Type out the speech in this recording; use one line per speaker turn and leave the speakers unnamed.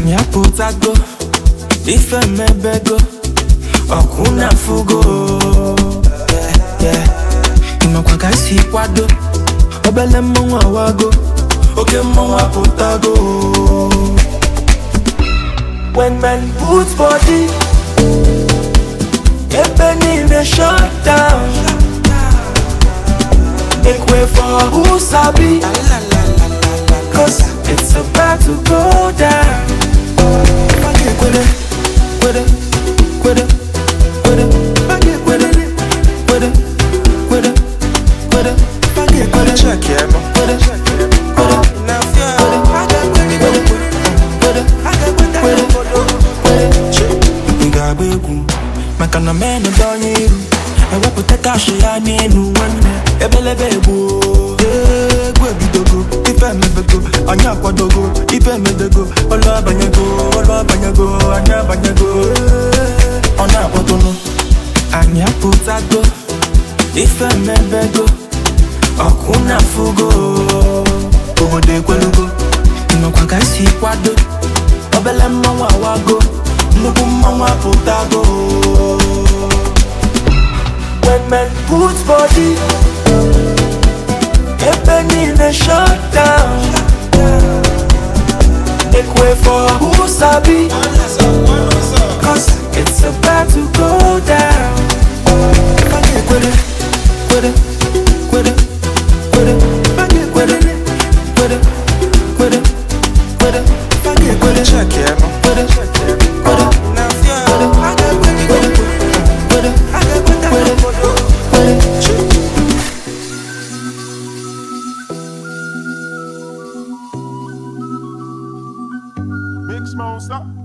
anyị apụtago ife mebego ọkụ na fugo Yeah, yeah. ịmakwa ka esi kwado obele mmọnwụ awago oke mmọnwụ apụtago when men put body ebe niile shut down make way for who sabi cause it's about to go down kwede kwede kwede kwede kwede kwede kwede kwede kwede
Check yeah, man.
kwede kwede
Now, yeah.
ị ga-agba egwu maka na menụ dị onye iru ewepụta kashi ya n'elu nwanne ebelebe egbu egwu ebidogo ife emebego anyị akwadogo ife emedego ọlụ abanyego ọlụ abanyego anyị abanyego ọ na-akpọtụnụ anyị apụtago ife emebego ọkụ na fugo obodo ekwelugo nnọkwa ka esi kwado obele mmanwụ awago nnukwu mmanwụ apụtago when men put body ebe niile shut down make way for who sabi cause it's about to go down kwede kwede kwede kwede kwede kwede kwede kwede kwede
Check yeah, man.
kwede kwede
Now, yeah.
Big Smoke, stop.